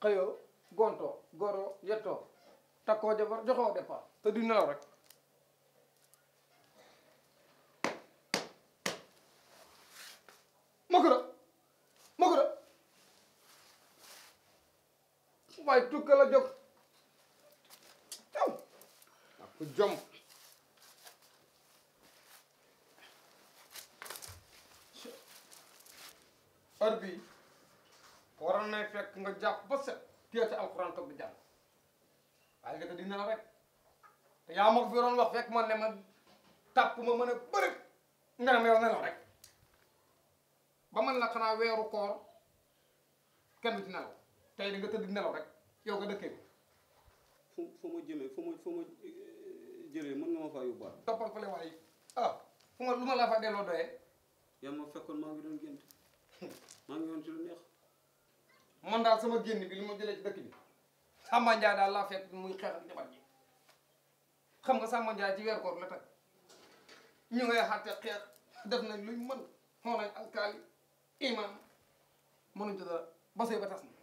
xëyoo gontoo goroo yettoo takkoo jabar joxoo départ te di nelaw rek makura makura waaye tukka la jóg taw ak ku jom heure bii waroon na fekk nga jàpp ba set téye sa alxuraan toog di jàng waaye nga di nelaw rek te yaa ma ko fi doon wax fekk man ne ma tàpp ma mën a bëri nga ne ma yow nelaw rek ba man la xanaa weeru koor kenn du ci nelaw tey di nga tëdd nelaw rek yow nga dëkkee ko fu fu ma jëmee fu ma fu ma jëlee mën nga ma faa yóbbaat toppal fële waaye ah fu ma lu ma la fa delloo doyee yaa ma fekkoon maa ngi doon gént maa ngi woon ci lu neex man daal sama génn bi li ma jëlee ci dëkk bi Samba Ndiaye daal laa fekk muy xeex ak jabar ji xam nga Samba Ndiaye ci weer koor la teg ñu ngay xàtte xeex def nañ luñ mën xoo nañ alkaali imam mënuñ ci dara ba sëy ba tas na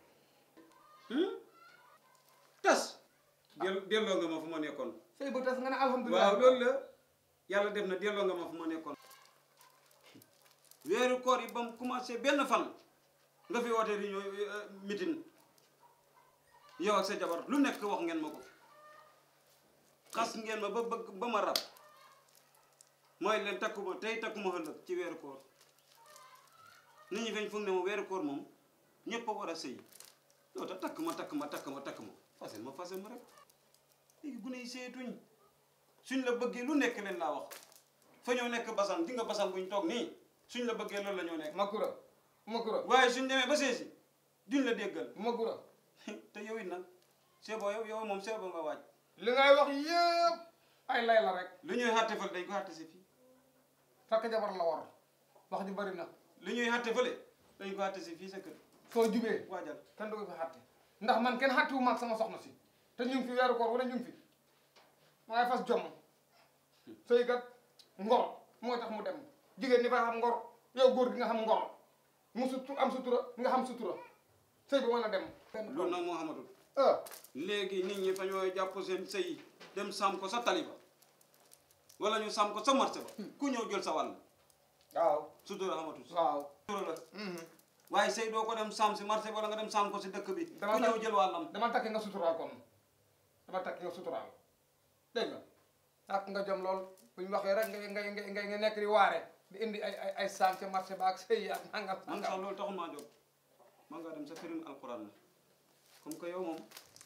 tas del delloo nga ma fu ma nekkoon sëy ba tas nga ne alhamdulilah waaw loolu la yàlla def na delloo nga ma fu ma nekkoon weeru koor yi ba mu commencé benn fan nga fi woote réunion meeting yow ak sa jabar lu nekk wax ngeen ma ko xas ngeen ma ba bëgg ba ma rab mooy leen takkuma tey takkuma ëllëg ci weeru koor nit ñi fañ foog ne ma weeru koor moom ñëpp a war a sëy yow te takk ma takk ma takk ma takk ma fasel ma fasel ma rek léegi gune yi seetuñ suñ la bëggee lu nekk leen laa wax fa ñoo nekk basan di nga basan buñ toog nii suñ la bëggee loolu la ñoo nekk makura makura waaye suñ demee ba seesi duñ la déggal makura te yow it nag seeboo yow yow moom seeboo nga waaj li ngay wax yëpp ay lay la rek lu ñuy xàtte fële dañ ko xàtte si fii takk jabar la war wax ji bari na lu ñuy xàtte fële dañ ko xàtte si fii sa kër soo jubee waajal kenn du ko fi xàtte ndax man kenn xàttewu maag sama soxna si te ñu ngi fi weeru koor wala ñu ngi fi waaye fas jomm sëy kat ngor moo tax mu dem jigéen ñi fa xam ngor yow góor gi nga xam ngor mu sutu am sutura nga xam sutura sëy bi mën a dem loolu nag moo xamatul ah léegi nit ñi fa ñoo jàpp seen sëy dem sàmm ko sa taliba wala ñu sàmm ko sa marché ba ku ñëw jël sa wàll waaw sutura xamatul waaw sutura la waaye sëy doo ko dem sàmm si marché wala nga dem sàmm ko si dëkk bi Dama ku ñëw tak- jël wàllam dama takki nga suturaal kon dama takki nga suturaal dégg nga ak nga jom lool bu ñu waxee rek nga nga nga nga nekk di waare di indi ay ay ay saam ca marché ba ak sëy ak nangam man sax nangam loolu taxul maa jóg man ngaa dem sa firim alquran la comme que yow moom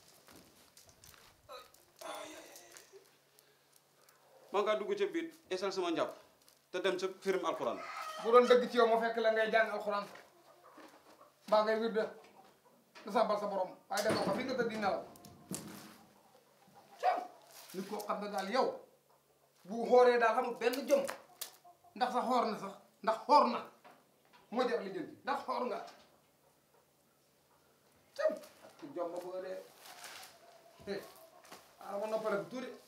man ngaa dugg ca biir esal sama njàpp te dem sa firim alquran bu doon dëgg ci yow ma fekk la ngay jàng alxuraan mbaa ngay wirde da sàbbal sa borom waaye defoo ko fi nga tëdd di nelaw cam nit koo xam ne daal yow bu xooree daal xamul benn jom ndax sa xoor na sax ndax xoor na moo jar li jënd ndax xoor nga cam ak jom ba bëgg a dee ah ma noppale ko tuuti